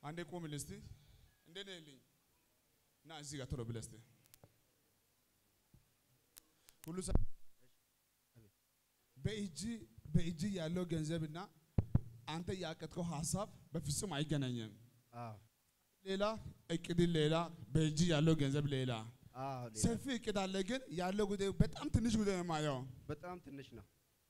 አንዴ ቁምል እስቲ እንዴት ነህ ልኝ እና እዚህ ጋር ቶሎ ብለህ እስቲ ሁሉ ሰ- በእጅ በእጅ ያለው ገንዘብና አንተ ያቀድከው ሀሳብ በፍጹም አይገናኝም። አዎ ሌላ እቅድ ሌላ፣ በእጅ ያለው ገንዘብ ሌላ። አዎ ሌላ ሰፊ እቅድ አለ፣ ግን ያለው ጉዳይ በጣም ትንሽ ጉዳይ ነው የማየው። በጣም ትንሽ ነው።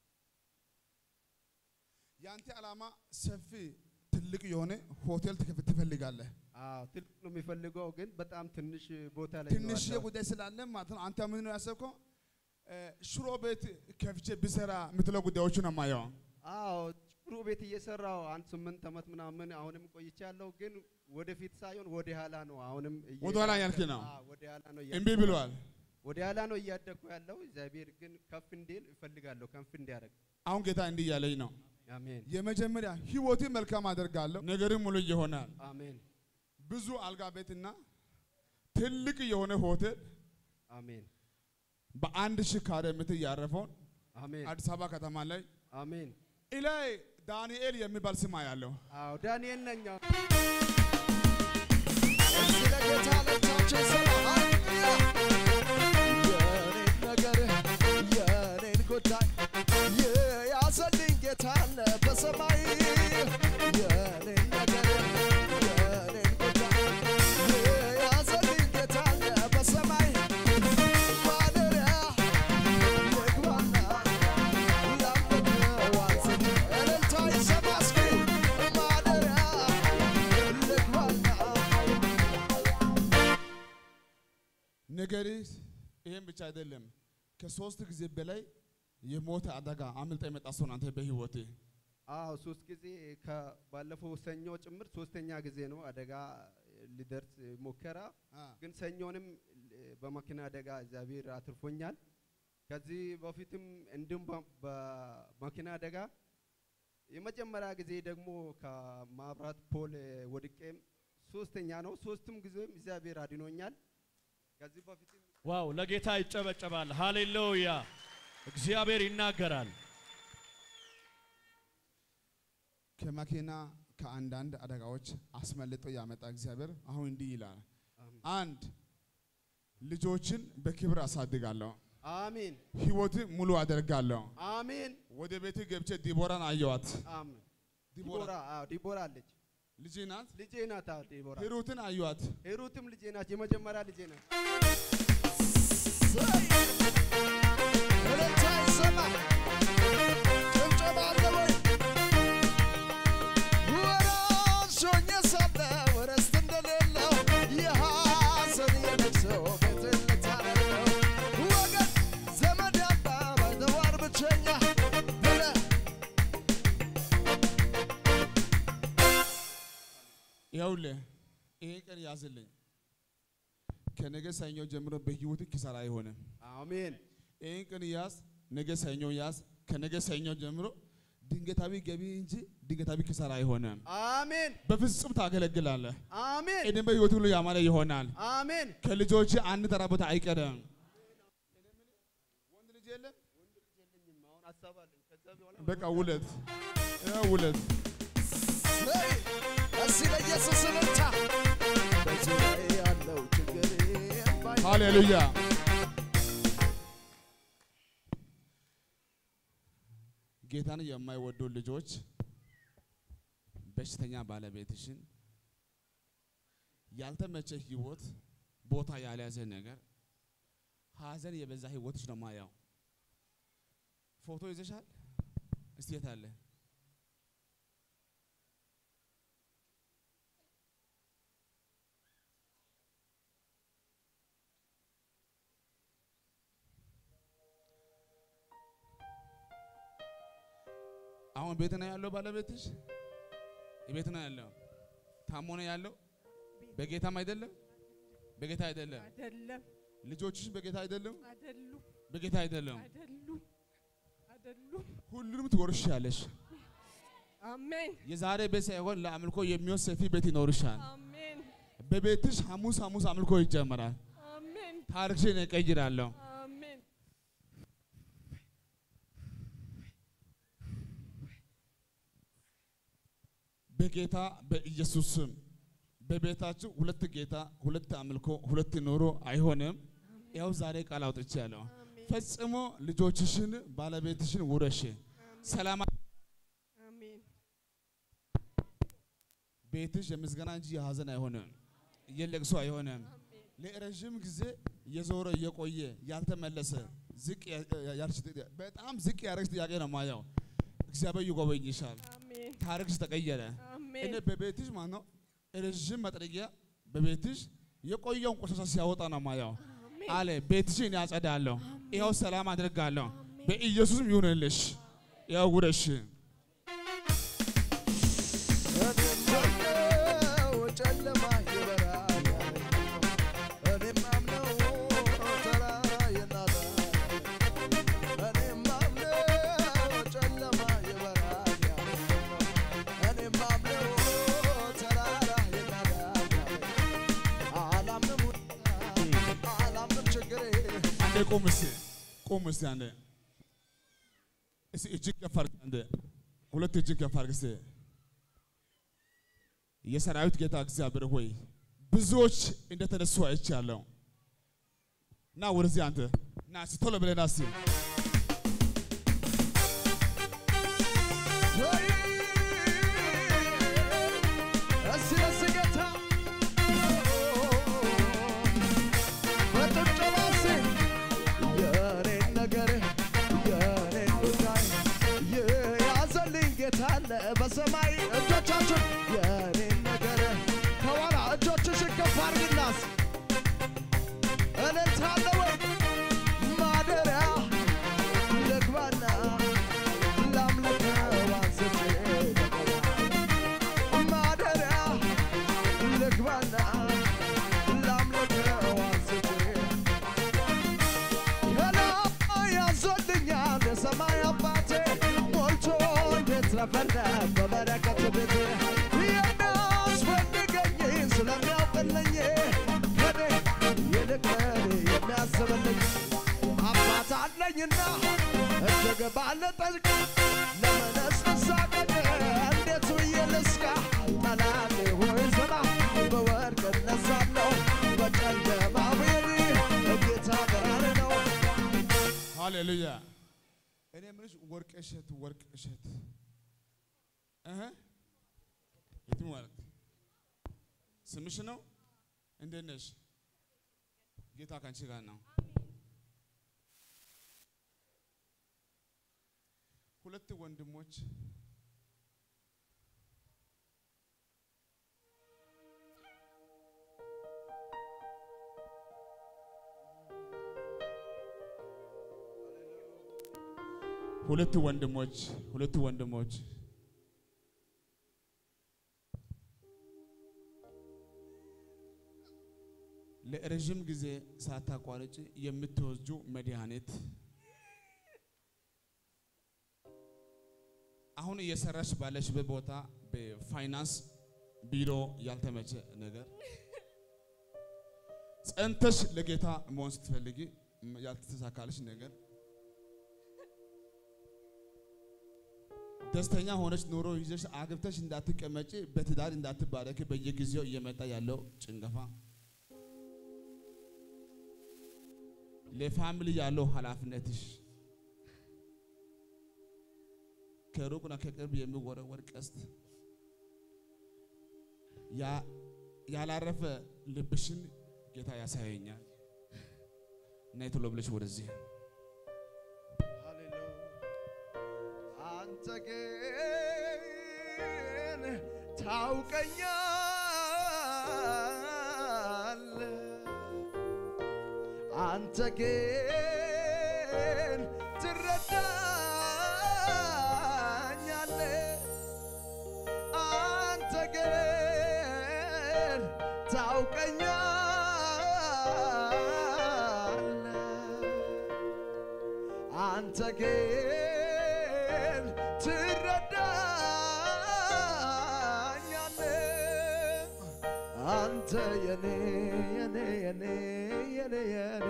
የአንተ ዓላማ ሰፊ ትልቅ የሆነ ሆቴል ትከፍት ትፈልጋለህ። አዎ ትልቅ ነው የሚፈልገው፣ ግን በጣም ትንሽ ቦታ ላይ ነው ትንሽ ያለው። ጉዳይ ስላለ ማለት ነው። አንተ ምን ነው ያሰብከው? እ፣ ሽሮ ቤት ከፍቼ ብሰራ የምትለው ጉዳዮቹ ነው የማየው። አዎ ጥሩ ቤት እየሰራው አንድ ስምንት ዓመት ምናምን አሁንም ቆይቻለሁ፣ ግን ወደፊት ሳይሆን ወደ ኋላ ነው አሁንም እየ- ወደ ኋላ ያልክ ነው? አዎ ወደ ኋላ ነው እምቢ እያደኩ- ብለዋል። ወደ ኋላ ነው እያደኩ ያለው። እግዚአብሔር ግን ከፍ እንዲል እፈልጋለሁ፣ ከፍ እንዲያደርግ። አሁን ጌታ እንዲህ እያለኝ ነው። አሜን የመጀመሪያ ህይወቴ መልካም አደርጋለሁ፣ ነገርም ሙሉ ይሆናል። አሜን ብዙ አልጋ ቤትና ትልቅ የሆነ ሆቴል አሜን በአንድ ሺህ ካሬ ሜትር ያረፈውን አሜን አዲስ አበባ ከተማ ላይ አሜን። ኢላይ ዳንኤል የሚባል ስም ያለው አዎ ዳንኤል ነኝ። አዎ። እስቲ ለጌታ ለብቻችን ሰላም የኔን ነገር የኔን ጉዳይ የያዘልኝ ጌታ አለ በሰማይ የኔን ነገር የኔን ጉዳይ የያዘልኝ ጌታ አለ በሰማይ ማደሪያ ልግባና ላምልክ ዋዝን እልልታ ይሰማ እስኪ ማደሪያ ልግባና ነገር ይሄን ብቻ አይደለም። ከሶስት ጊዜ በላይ የሞት አደጋ አምልጣ የመጣ ሰው ነው አንተ በህይወቴ አዎ ሶስት ጊዜ ከባለፈው ሰኞ ጭምር ሶስተኛ ጊዜ ነው አደጋ ሊደርስ ሞከራ። ግን ሰኞንም በመኪና አደጋ እግዚአብሔር አትርፎኛል። ከዚህ በፊትም እንዲሁም በ- በመኪና አደጋ የመጀመሪያ ጊዜ ደግሞ ከማብራት ፖል ወድቄም ሶስተኛ ነው። ሶስቱም ጊዜም እግዚአብሔር አድኖኛል። ከዚህ በፊትም ዋው! ለጌታ ይጨበጨባል። ሃሌሉያ! እግዚአብሔር ይናገራል። ከመኪና ከአንዳንድ አደጋዎች አስመልጦ ያመጣ እግዚአብሔር አሁን እንዲህ ይላል። አሜን። አንድ ልጆችን በክብር አሳድጋለሁ፣ አሜን ህይወት ሙሉ አደርጋለሁ። አሜን ወደ ቤት ገብቼ ዲቦራን አየዋት። አሜን። ዲቦራ ዲቦራ አዎ ዲቦራ አለች ልጄ ናት። ልጄ ናት። አዎ ዲቦራ ሂሩትን አየዋት። ሄሩትም ልጄ ናት። የመጀመሪያ ልጄ ናት። እልልታ ይሰማ ጭብጨባ አለ ወይ? ወራሾኝ ሳለ ርስት እንደሌለው የሐዘን የለቅሶ ቤት ልታደርገው ወገን ዘመድ ያጣ ባልተዋር ብቸኛ ብለህ ይኸውልህ ይሄን ቀን ያዝልኝ። ከነገ ሰኞ ጀምሮ በህይወት ኪሳራ አይሆንም። አሜን ይህን ቀን ያዝ፣ ነገ ሰኞ ያዝ። ከነገ ሰኞ ጀምሮ ድንገታዊ ገቢ እንጂ ድንገታዊ ኪሳራ አይሆንም። አሜን በፍጹም ታገለግላለህ። አሜን እድሜ በህይወት ሁሉ ያማረ ይሆናል። አሜን። ከልጆች አንድ ተራ ቦታ አይቀርም። ወንድ ልጅ የለም። አሁን ሀሳብ አለኝ። ከዛ በኋላ በቃ ውለት ይኸው ውለት ዘይ እስቲ ለኢየሱስ እልልታ በዙሪያዬ ያለው ችግር ባይ ሃሌሉያ። ጌታን የማይወዱ ልጆች በሽተኛ ባለቤትሽን ያልተመቸ ህይወት ቦታ ያልያዘ ነገር ሀዘን የበዛ ህይወትሽ ነው ማያው። ፎቶ ይዘሻል? እስቲ የት አለ? አሁን ቤት ነው ያለው ባለቤትሽ? ቤት ነው ያለው። ታሞ ነው ያለው። በጌታም አይደለም፣ በጌታ አይደለም። አይደለም ልጆችሽ በጌታ አይደለም፣ አይደሉም በጌታ አይደለም። አይደሉም አይደሉም። ሁሉንም ትወርሻለሽ። አሜን የዛሬ ቤት ሳይሆን ለአምልኮ የሚወስድ ሰፊ ቤት ይኖርሻል። አሜን በቤትሽ ሐሙስ ሐሙስ አምልኮ ይጀመራል። አሜን ታሪክሽን እቀይራለሁ። አሜን በጌታ በኢየሱስ ስም በቤታችሁ ሁለት ጌታ፣ ሁለት አምልኮ፣ ሁለት ኑሮ አይሆንም። ያው ዛሬ ቃል አውጥቻለሁ። ፈጽሞ ልጆችሽን ባለቤትሽን ውረሽ። ሰላም አሜን ቤትሽ የምስጋና እንጂ የሀዘን አይሆንም፣ የለቅሶ አይሆንም። ለረዥም ጊዜ የዞረ የቆየ ያልተመለሰ ዝቅ ያ- ያ- ያልሽ ጥያቄ- በጣም ዝቅ ያደረግሽ ጥያቄ ነው ማየው። እግዚአብሔር ይጎበኝሻል። አሜን ታሪክሽ ተቀየረ። አሜን እኔ በቤትሽ ማለት ነው ረዥም መጥረጊያ በቤትሽ የቆየውን ቆሻሻ ሲያወጣ ነው ማየው አሜን አለ። ቤትሽን ያጸዳለሁ፣ ይኸው ሰላም አድርጋለሁ። በኢየሱስም ይሁንልሽ። ያው ውረሽ እኔም ጨለማ ይበራል እኔም አምነው ተራራ ይናዳል እኔም አምነው ጨለማ ይበራል እኔም አምነው ተራራ ይናዳል አላምንም አላምንም ችግሬ አንዴ ቁም እስቲ ቁም እስቲ አንዴ እስቲ እጅግ ከፍ አድርግ አንዴ ሁለት እጅግ ከፍ አድርግ እስቲ የሰራዊት ጌታ እግዚአብሔር ሆይ ብዙዎች እንደተነሱ አይቻለሁ። ና ወደዚህ አንተ ና እስቲ ቶሎ ብለህ ና እስቲ እስቲ ደስ ጌታ በጭብጨባ እስቲ የኔን ነገር የኔን ጉዳይ የያዘልኝ ጌታ አለ በሰማይ እጆቻችን የኔን ነገር ከኋላ እጆችሽን ከፍ አድርጊና እስቲ እልልታ አለ ወይ ማደሪያ ልግባና ላምልከው አንስቼ ማደሪያ ልግባና ላምልከው አንስቼ ገና ያዞልኛል የሰማይ አባቴ ሞልቶ እንዴት ረፈረፍ በበረከት ቤቴ የሚያስፈልገኝ ስለሚያውቅልኝ ከኔ ይልቅ ለኔ የሚያስብልኝ አባት አለኝና እጅግ ባለጠልቅ ለመነስ ልሳቀቅ እንዴት ብዬ ልስቃ ጠላቴ ሆይ ስማ በወርቅ እነሳለሁ በጨለማ ብሄድ ጌታ ጋር ነው ሃሌሉያ። እኔ የምልሽ ወርቅ እሸት ወርቅ እሸት እህ የትም ማለት ስምሽ ነው? እንዴት ነሽ? ጌታ ካንቺ ጋር ነው። ሁለት ወንድሞች ሁለት ወንድሞች ሁለት ወንድሞች ለረዥም ጊዜ ሳታቋርጭ የምትወስጁ መድኃኒት አሁን እየሰራሽ ባለሽበት ቦታ በፋይናንስ ቢሮ ያልተመቸ ነገር ጸንተሽ ለጌታ መሆን ስትፈልጊ ያልተሳካልሽ ነገር ደስተኛ ሆነች ኑሮ ይዘሽ አግብተሽ እንዳትቀመጪ በትዳር እንዳትባረክ በየጊዜው እየመጣ ያለው ጭንገፋ ለፋሚሊ ያለው ኃላፊነትሽ ከሩቅና ከቅርብ የሚወረወር ቀስት ያ- ያላረፈ ልብሽን ጌታ ያሳየኛል። ነይ ቶሎ ብለሽ ወደዚህ አንተ ግን ታውቀኛል አንተ ግን ትረዳኛል አንተ ግን ታውቀኛል አንተ ግን ትረዳኛለህ አንተ የኔ የኔ የኔ የኔ የኔ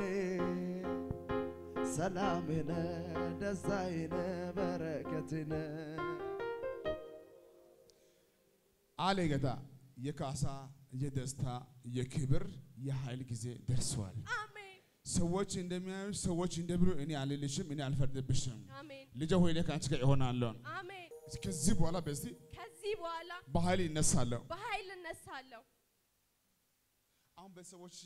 ሰላሜነ ደስታዬነ በረከቴነ አለ ጌታ። የካሳ የደስታ የክብር የኃይል ጊዜ ደርሷል። አሜን ሰዎች እንደሚያዩሽ ሰዎች እንደሚሉ እኔ አልልሽም፣ እኔ አልፈርድብሽም። አሜን ልጄ ሆይ እኔ ከአንቺ ጋር እሆናለሁ። አሜን። ከዚህ በኋላ በዚህ ከዚህ በኋላ በኃይል ይነሳለሁ። በኃይል እነሳለሁ። አሁን ቤተሰቦችሽ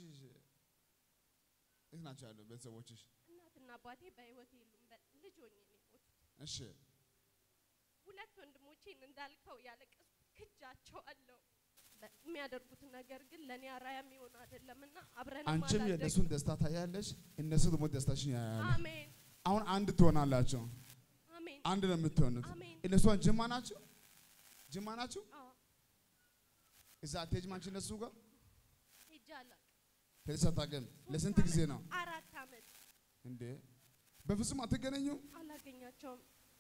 የት ናቸው ያለው? ቤተሰቦችሽ እናትና አባቴ በህይወት የሉም። በ- ልጅ ሆኜ ነው የሞቱት። እሺ፣ ሁለት ወንድሞቼን እንዳልከው ያለቀስኩ ክጃቸዋለሁ። በ- የሚያደርጉት ነገር ግን ለእኔ አራያ የሚሆን አይደለምና አብረን አንቺም የእነሱን ደስታ ታያለሽ፣ እነሱ ደግሞ ደስታሽን ያያሉ። አሜን አሁን አንድ ትሆናላችሁ። አሜን አንድ ነው የምትሆኑት። አሜን። እነሱ ጅማ ናቸው፣ ጅማ ናቸው። አዎ እዛ አትሄጂም አንቺ እነሱ ጋር ሄጄ አላውቅም። ሄደሽ አታውቂም። ለስንት ጊዜ ነው አራት አመት እንዴ? በፍጹም አትገናኙም። አላገኛቸውም።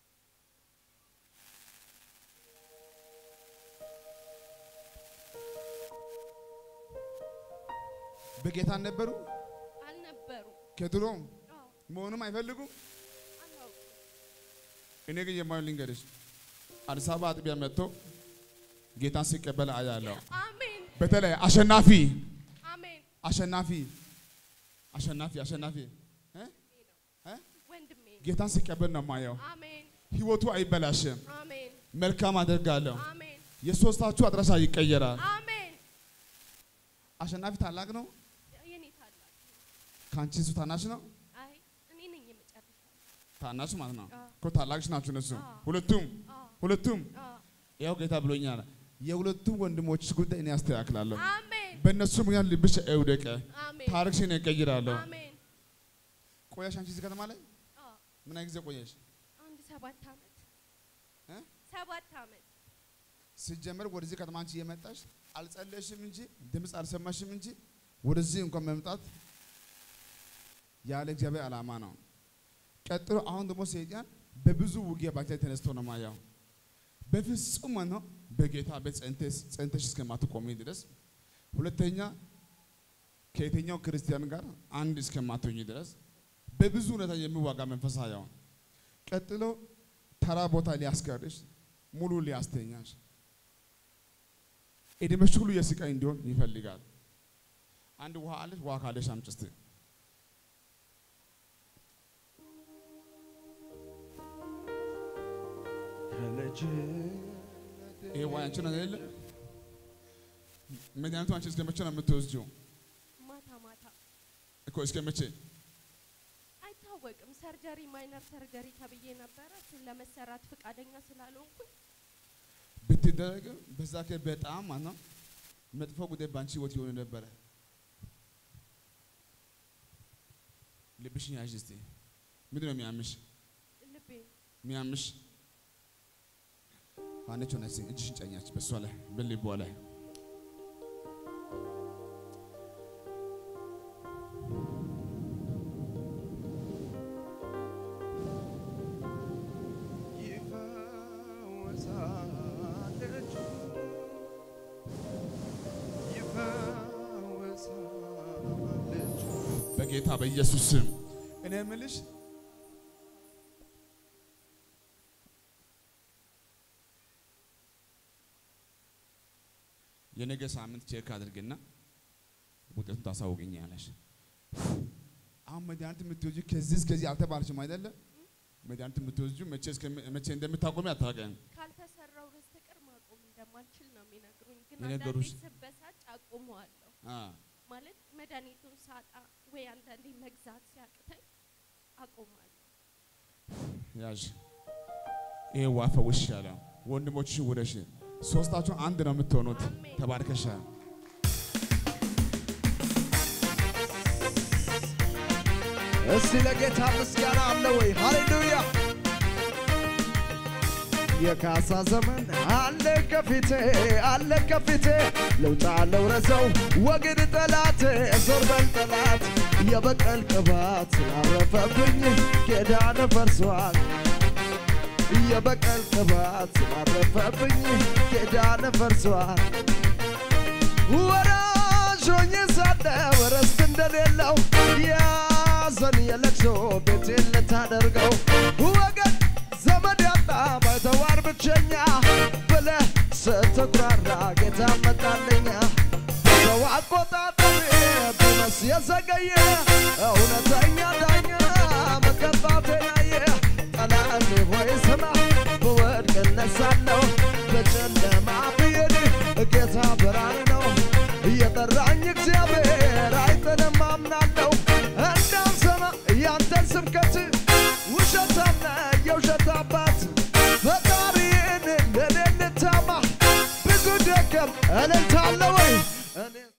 በጌታ ነበሩ አልነበሩም። ከድሮም አዎ መሆኑም አይፈልጉም። አላውቅም። እኔ ግን የማየው ልንገርሽ፣ አዲስ አበባ አጥቢያ መጥቶ ጌታን ሲቀበል አያለሁ። አሜን በተለይ አሸናፊ አሜን። አሸናፊ አሸናፊ አሸናፊ እ? እ? ወንድሜ ጌታን ሲቀበል ነው የማየው። አሜን ህይወቱ አይበላሽም። አሜን መልካም አደርጋለሁ። አሜን የሶስታችሁ አድራሻ ይቀየራል። አሜን። አሸናፊ ታላቅ ነው። የኔ ታላቅ ከአንቺ እሱ ታናሽ ነው። አይ እኔ ነኝ የመጨረሻ። ታናሽ ማለት ነው አዎ። እኮ ታላቅሽ ናችሁ እነሱ አዎ። ሁለቱም አዎ ሁለቱም። አዎ ያው ጌታ ብሎኛል። የሁለቱም ወንድሞች ጉዳይ እኔ አስተካክላለሁ። አሜን በእነሱ ምክንያት ልብሽ አይውደቅ። አሜን ታሪክሽን እቀይራለሁ። አሜን። ቆያሽ አንቺ እዚህ ከተማ ላይ አዎ ምን ያህል ጊዜ ቆየሽ? አንድ ሰባት አመት እ? ሰባት አመት ሲጀመር ወደዚህ ከተማ አንቺ እየመጣሽ አልጸለሽም እንጂ ድምፅ አልሰማሽም እንጂ ወደዚህ እንኳን መምጣት ያለ እግዚአብሔር ዓላማ ነው። ቀጥሎ አሁን ደግሞ ሰይጣን በብዙ ውጊያ ባንቺ ላይ ተነስቶ ነው ማያው። በፍጹም ነው በጌታ ቤት ጸንተሽ ጸንተሽ እስከማትቆሚ ድረስ፣ ሁለተኛ ከየትኛው ክርስቲያን ጋር አንድ እስከማትሆኝ ድረስ በብዙ ሁኔታ የሚዋጋ መንፈስ ያው ቀጥሎ ተራ ቦታ ሊያስቀርሽ ሙሉ ሊያስተኛሽ እድሜሽ ሁሉ የስቃይ እንዲሆን ይፈልጋል። አንድ ውሃ አለሽ፣ ውሃ ካለሽ አምጪ እስቲ። ይሄ ውሃ አንቺ ነው አይደለ? መድኃኒቱ አንቺ እስከ መቼ ነው የምትወስጂው? ማታ ማታ እኮ እስከ መቼ? አይታወቅም። ሰርጀሪ ማይነር ሰርጀሪ ተብዬ ነበረ። እሱን ለመሰራት ፈቃደኛ ስላልሆንኩኝ ብትደረግም በዛ ከ በጣም ማለት ነው መጥፎ ጉዳይ በአንቺ ህይወት የሆነ ነበረ። ልብሽን ያዥ እስቲ። ምንድን ነው የሚያምሽ? ልቤ የሚያምሽ አንቺ ሆነሽ እጅሽን ጫኛች በሷ ላይ በልቧ ላይ በጌታ በኢየሱስ ስም እኔ የምልሽ የነገ ሳምንት ቼክ አድርግና ውጤቱን ታሳውቅኛለሽ። አሁን መድኃኒት የምትወጂው ከዚህ እስከዚህ አልተባልሽም አይደለ? መድኃኒት የምትወጂው መቼ እስከ- መቼ እንደምታቆሚ አታውቂም። ካልተሰራው በስተቀር ማቆም እንደማልችል ነው የሚነግሩኝ። ግን የነገሩሽ? አንዳንዴ ስበሳጭ አቁመዋለሁ። አ ማለት መድኃኒቱን ሳጣ ወይ አንዳንዴ መግዛት ሲያቅተኝ አቆማለሁ። ያዥ ይሄ ውሃ ፈውሻለሁ። ወንድሞችሽ ውረሽ። ሶስታችሁ አንድ ነው የምትሆኑት። አሜን። ተባርከሻል። እስቲ ለጌታ ምስጋና አለ ወይ? ሃሌሉያ! የካሳ ዘመን አለ ከፊቴ አለ ከፊቴ ልውጣ ልውረሰው ወግድ ጠላት ዞር በል ጠላት የበቀል ቅባት ስላረፈብኝ ኪዳን ፈርሷል የበቀል ቅባት ስላረፈብኝ ኪዳን ፈርሷል ወራሽ ሆኜ ሳለው ርስት እንደሌለው ያዘን የለቅሶ ቤቴን ልታደርገው ወገን ዘመድ ያጣ ባይተዋር ብቸኛ ብለህ ስትኩራራ ጌታ መጣለኛ የዘገየ